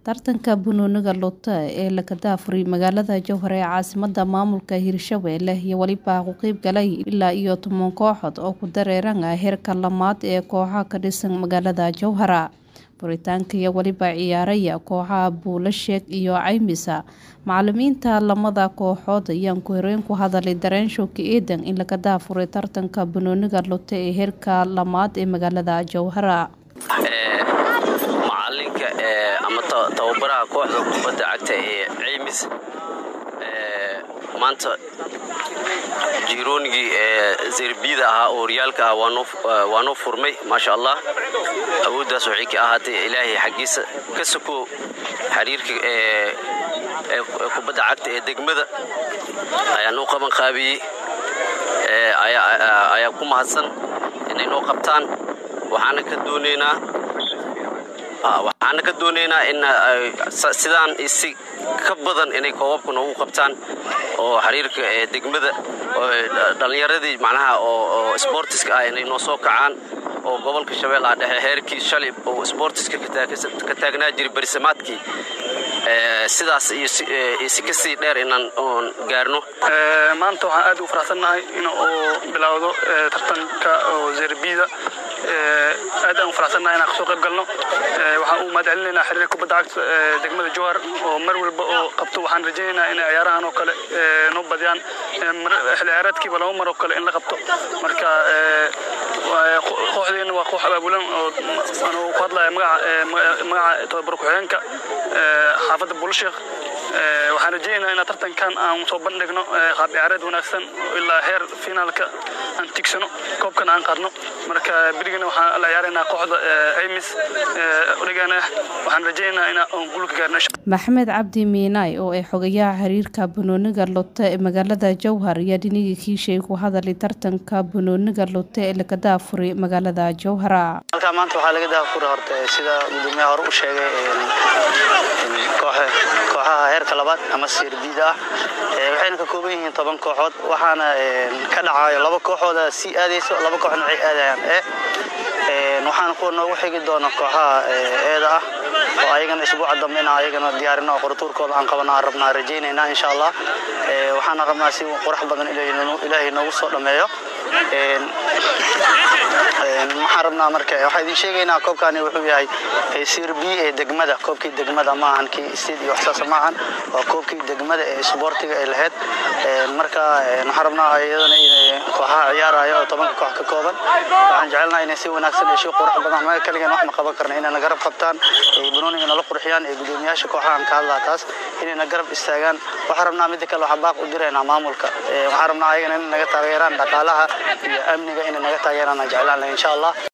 Tartanka banooniga Lotte ee la kadafuray magaalada Jowhar ee caasimadda maamulka Hirshabelle iyo waliba ka qayb galay ilaa iyo toban kooxood oo ku dareeran heerka labaad ee kooxaha ka dhisan magaalada Jowhar. Furitaanka iyo waliba ciyaaraya kooxaha Buulasheeg iyo Caymisa. Macallimiinta lamada kooxood ayaan ku horreyn ku hadalay dareen shooki eedan in la kadafuray tartanka banooniga Lotte ee heerka labaad ee magaalada Jowhar. macalinka ama tababaraha kooxda kubadda cagta ee ceymis maanta jiroonigii zerbiyada ahaa oo horyaalka ah waa noo furmay maasha allah awooddaas waxay ka ahaatay ilaahay xaggiisa ka sokow xiriirka kubadda cagta ee degmada ayaa noo qaban qaabiyey ayaa ku mahadsan inay noo qabtaan waxaana ka doonaynaa waxaana ka doonaynaa in sidaan isi ka badan inay koobabka noogu qabtaan oo xiriirka degmada dhallinyaradii macnaha oo sboortiska ah inay noo soo kacaan oo gobolka shabeellaha dhexe heerkii shalay oo sboortiska ka taagnaa jiray barisamaadkii sidaas iyo si kasii dheer inaan gaarno maanta waxaan aad u faraxsannahay in uu bilowdo tartanka oo zerbida aad aan u faraxsannahay inaan kasoo qayb galno waxaan u mahad celinaynaa xiriirka kubadda cagta degmada jowhar oo mar walba oo qabto waxaan rajaynaynaa inay ciyaarahan oo kale noo badiyaan xilli ciyaareedkiiba laba mar oo kale in la qabto marka kooxdeena waa koox abaabulan oo anuu ku hadlaya magaca tababar ku-xigeenka xaafadda buulasheekh waxaan rajaynaynaa inaan tartankan aan soo bandhigno qaab ciyaareed wanaagsan ilaa heer finaalka aan tigsano koobkan aan qaadno marka berigana waxaan la ciyaaraynaa kooxda ceymis origana ah waxaan rajaynaynaa inaan guulka gaarno maxamed cabdi miinaay oo ay xogayaha xiriirka banooniga Lotte ee magaalada Jowhar ayaa dhinigii kiishay ku hadalay tartanka banooniga Lotte ee la kadafuray magaalada Jowhar halka maanta waxaa laga daafuray horta sida gudoomiyaha hore u sheegay kooxaha heerka labaad ama sirbida ah waxayna ka kooban yihiin toban kooxood waxaana ka dhacayo laba kooxooda sii aadayso laba kooxna waxay aadayaan e waxaana kuwa noogu xigi doona kooxaha eeda ah oo ayagana isbuuca dambe inaan ayagana diyaarino oo qoratuurkooda aan qabana aan rabnaa rajaynaynaa insha allah waxaana rabnaa si qurux badan ilaahay noogu soo dhammeeyo waxaan rabnaa marka waxaa idin sheegaynaa koobkani wuxuu yahay sirbi ee degmada koobkii degmada maahan kii sted iyo waxsaasa maahan waa koobkii degmada ee isboortiga ay lahayd marka waxaan rabnaa iyadana in kooxaha ciyaaraya oo tobanka koox ka kooban waxaan jecelnaa inay si wanaagsan iyo si qurux badan maga kaligan wax ma qaban karna inayna garab qabtaan ee banooniga nala qurxiyaan ee gudoomiyaasha kooxahan ka hadlaa taas inayna garab istaagaan waxaan rabnaa midda kale waxaa baaq u diraynaa maamulka waxaan rabnaa ayagana inay naga taageeraan dhaqaalaha iyo amniga inay naga taageeraan aan jeclaan lahay insha allah